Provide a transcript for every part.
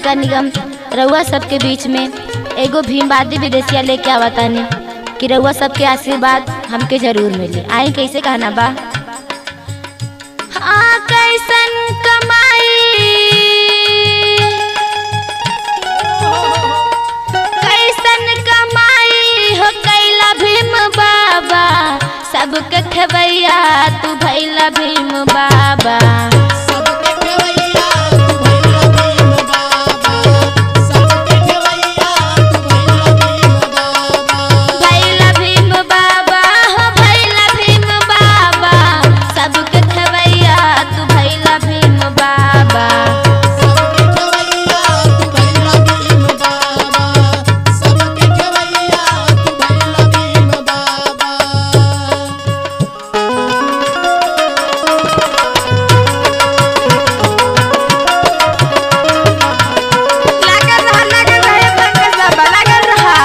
नगर निगम रउआ सबके बीच में एगो भीमवादी विदेशिया लेके आवतानी कि रउआ सबके आशीर्वाद हमके जरूर मिली आई कैसे कहना बा हाँ कैसन कमाई कैसन कमाई हो कैला भीम बाबा सबके खबैया तू भैला भीम बाबा सबके खेवैया तू भैला भीम बाबा सबके खेवैया तू भैला भीम बाबा भैला भीम बाबा हो भैला भीम बाबा सबके खबैया तू भैला भीम बाबा सबके खेवैया तू भैला भीम बाबा सबके खेवैया तू भैला भीम बाबा लागल रहा लागल रहा पंकज बाबा लागल रहा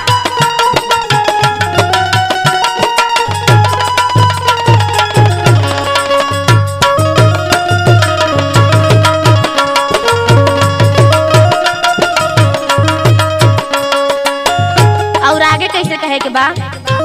और आगे कैसे कहे के बा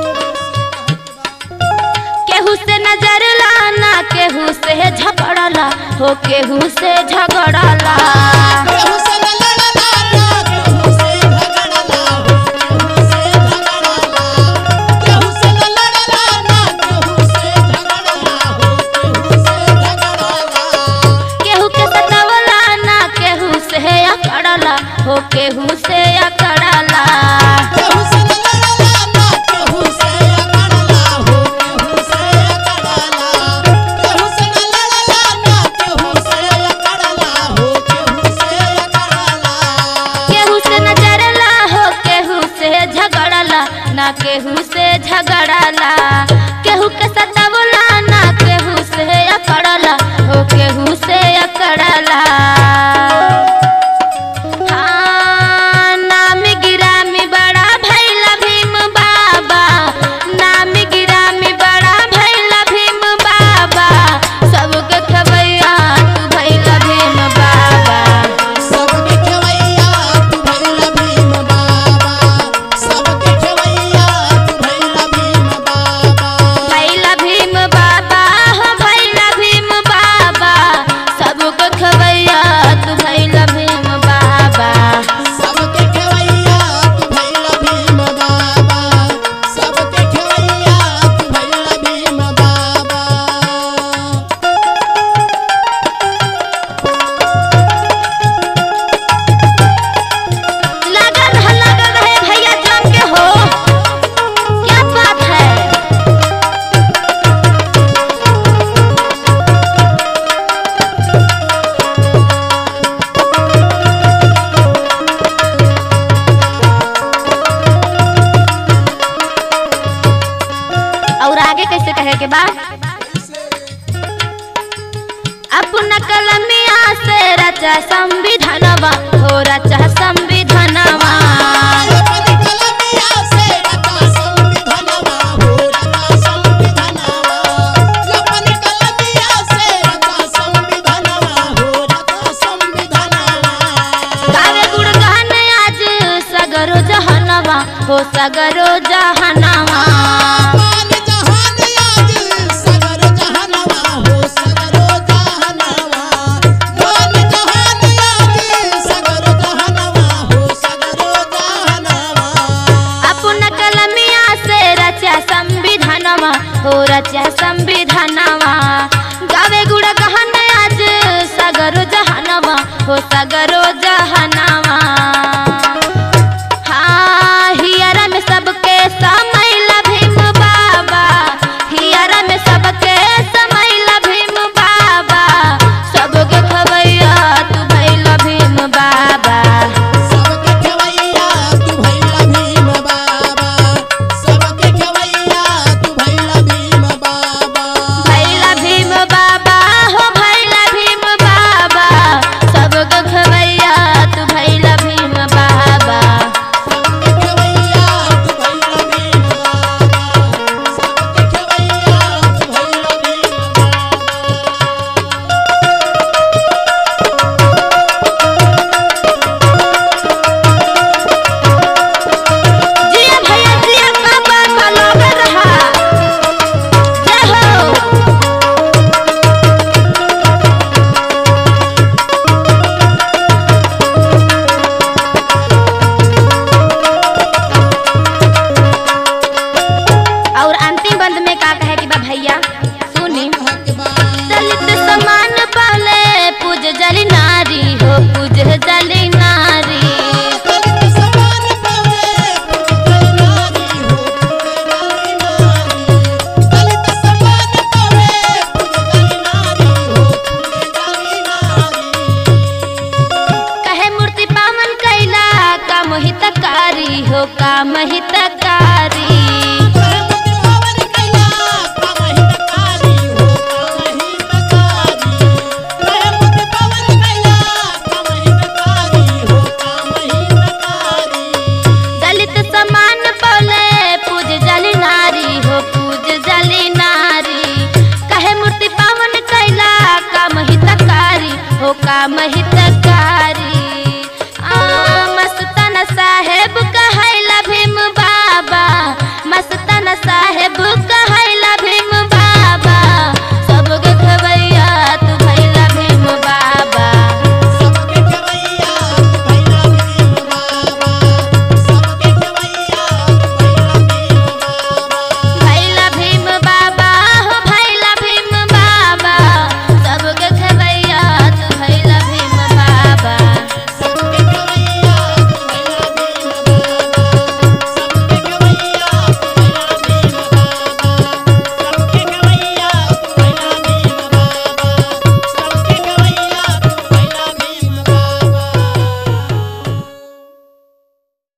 केहू से नजर लाना केहू से झगड़ला हो केहू से झगड़ला केहू से न लड़ला केहू से झगड़ला हो केहू से झगड़ला केहू से न लड़ला केहू से झगड़ला हो केहू से झगड़ला केहू के सतवला ना केहू से अकड़ला हो केहू से अकड़ला केहू से न लड़ला केहू से अकड़ला हो केहू से अकड़ला केहू से न लड़ला केहू से अकड़ला हो केहू से अकड़ला केहू से नजरला हो केहू से झगड़ला ना केहू से झगड़ला केहू के सतवला ना केहू से अकड़ला हो केहू से अकड़ला हाँ, नाम गिरामी बड़ा भैला भीम बाबा नाम गिरामी बड़ा भैला भीम बाबा सबके खबैया तू भैला भीम बाबा सबके खेवैया तू भैला भीम बाबा सबके खेवैया तू भैला भीम बाबा भैला भीम बाबा हो भैला भीम बाबा सबके खबैया तू भैला भीम बाबा सबके खेवैया तू भैला भीम बाबा सबके खेवैया तू भैला भीम बाबा लगन है लगन है भैया जम के हो क्या बात है और आगे कैसे कहे के बाद अपना कलमिया से रचा संविधानवा हो रचा संविधानवा अपनी कलमिया से रचा संविधानवा हो रचा संविधानवा अपनी कलमिया से रचा संविधानवा हो रचा संविधानवा गावे गुणगान आज सगरो जहनवा हो सगरो जहनवा मान जहान आज सगर जहानवा हो सगरो जहानवा मान जहान आज सगर जहानवा हो सगरो जहानवा अपना कलमिया से रचा संविधानवा हो रचा संविधानवा गावे गुणगान आज सगरो जहनवा हो सगरो जहनवा हाँ हियरा में सबके समैला भीम बाबा हियरा में सबके समैला भीम बाबा सबके खबैया तू भैला भीम बाबा सबके खेवैया तू भैला भीम बाबा सबके खेवैया तू भैला भीम बाबा काम हित